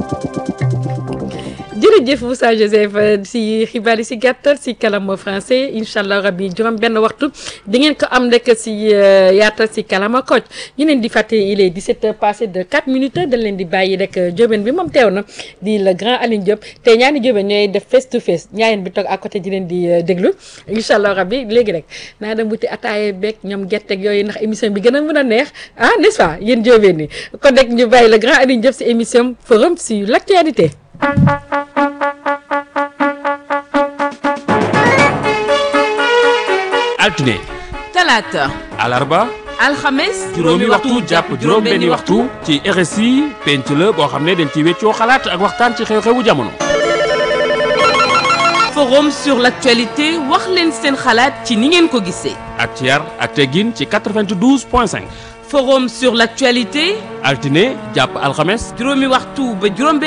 jërëjëf Moussa Joseph si xibaar yi si gàttal si kalama français incha allah rabi juróom benn waxtu di ngeen ko am rek si yaatal si kalama Kocc ñu leen di fàtte il est 17 heures passé de 4 minutes dañ leen di bàyyi rek jóobeen bi moom teew na di le grand Aline Diop te ñaari jóobeen ñooy def face to face ñaareel bi toog à côté di leen di déglu incha allah rabi léegi rek naa dem wuti ataaye beeg ñoom gerteeg yooyu ndax émission bi gën a mën a neex ah n'est-ce pas yéen jóobeen ni kon rek ñu bàyyi le grand Aline Diop si émission forum sur l'actualité altine talaata alarba alxames juróomi waxtu jàpp juróom-benni waxtu ci RSI penc la boo xam ne dañ ci weccoo xalaat ak waxtaan ci xew-xewu jamono. forum sur l'actualité wax leen seen xalaat ci ni ngeen ko gisee. ak ci yar ak teggin ci 92 point 5. forum sur l'actualité altine jàpp alxames. juróomi waxtu ba juróom